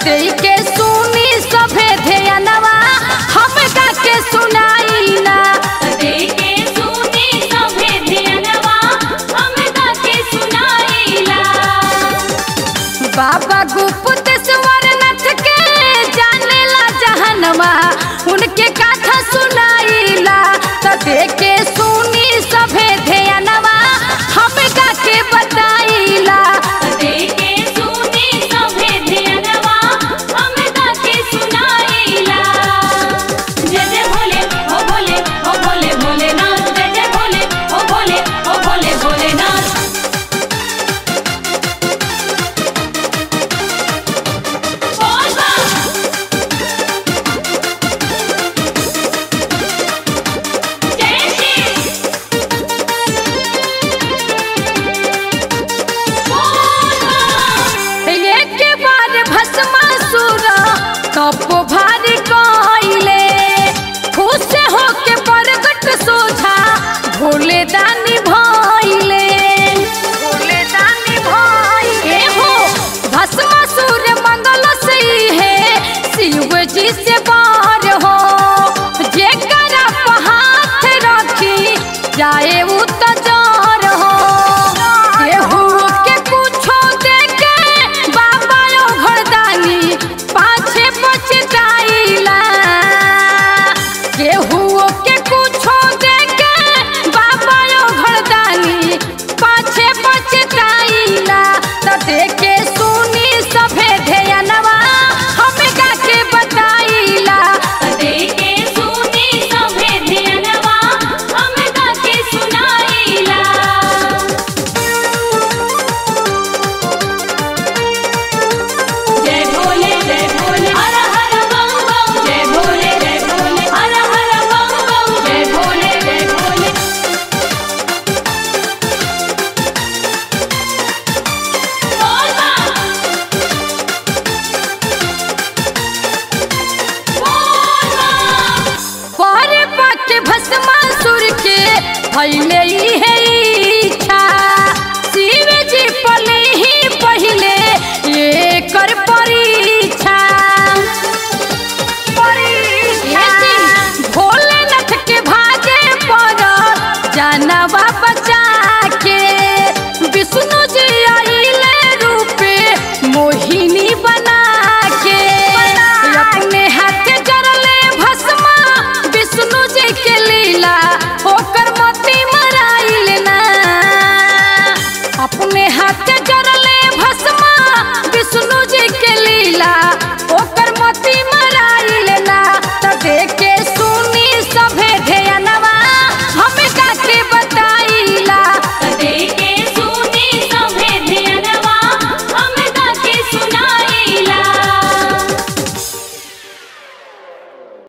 दे के सुनी सभे ध्यानवा हम गा के सुनाई ना देके सुनी सभे ध्यानवा हम गाके सुनाइला बाबा गुप्त स्वरनाथ के जानेला जहनवा उनके कथा सुनाईला त देखे सुनी सभे ध्यानवा हम गा के बताईला देके सुनी सभे ध्यानवा हम गाके सुनाइला जय जय भोले ओ भोले ओ भोले भोलेनाथ जय जय भोले ओ भोले ओ भोले भोलेनाथ बोल बा जय श्री एक बार भस्मासुर तप भारी कइले खुश होके प्रगट सोझा भोले दानी भइले भोले दानी भइले हो भस्मासुर मंगल से है शिव जी से बार हो जेकर हाथ रखी जाए उ त जर हो केहू के कुछो देके बाबा ओ घरदानी पाछे पछताइला केहू के कुछो देके बाबा ओ घरदानी पाछे पछताइला त देके सुनी सभे ध्यानवा हम गा के बताइला देके सुनी सभे ध्यानवा हम गाके सुनाइला जय भोले जय भोले हर हर बम बम जय भोले जय भोले हर हर बम बम जय भोले जय भोले बोल बा बोल बा पर पाके भस्मासुर के भइले ई